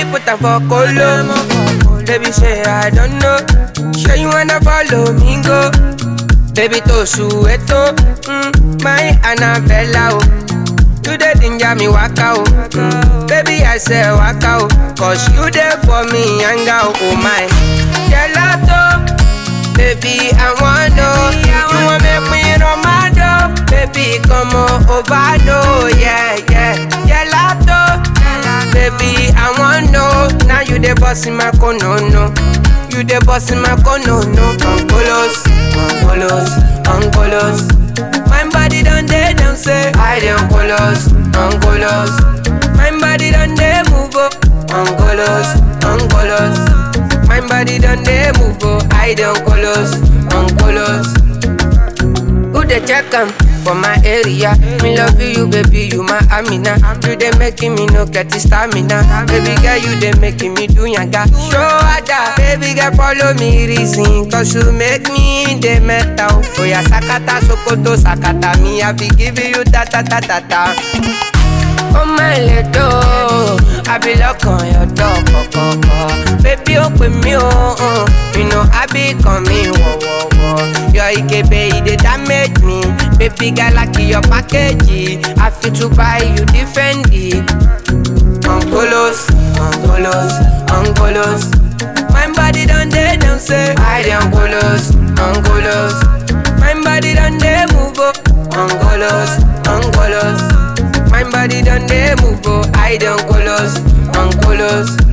put am for colo. Baby say I don't know. Sure you wanna follow me go. Baby to sueto, mm, my Annabella oh. You the ginger me waka oh. Mm, baby I say waka oh. Cause you there for me yanga oh, oh my. Gelato, baby I wanna know. You want make me Romano, baby come on over no yeah yeah. Gelato, baby I wanna know. Now you the boss in my corner no. You the boss in my corner no. Angolos, Angolos, Angolos. My body done dead down say I dey Angolos, Angolos. My body done dey move up, Angolos, Angolos. My body done dey move up, I dey Angolos, Angolos. Who dey check am for my area? Me love you, baby, you my Amina. You dey making me no get the stamina. Baby girl, you dey making me do yanga. Show ada, baby girl, follow me reason. Cause you make me the metal. Oh yeah, sakata, sokoto, sakata. Me, I be giving you ta ta ta ta ta. Oh my little, I be lock on your door, kọ̀kọ̀kọ̀. Baby, open me, oh, uh, you know I be coming, whoa, whoa, whoa. Your Ikebe, it dey damage me. Baby, girl, like your package. I fit to buy you different. Angolos, Angolos, Angolos. My body done dey down, say I dey Angolos, Angolos. My body done dey move up, Angolos, Angolos. My body done dey move, oh, I dey Angolos, Angolos.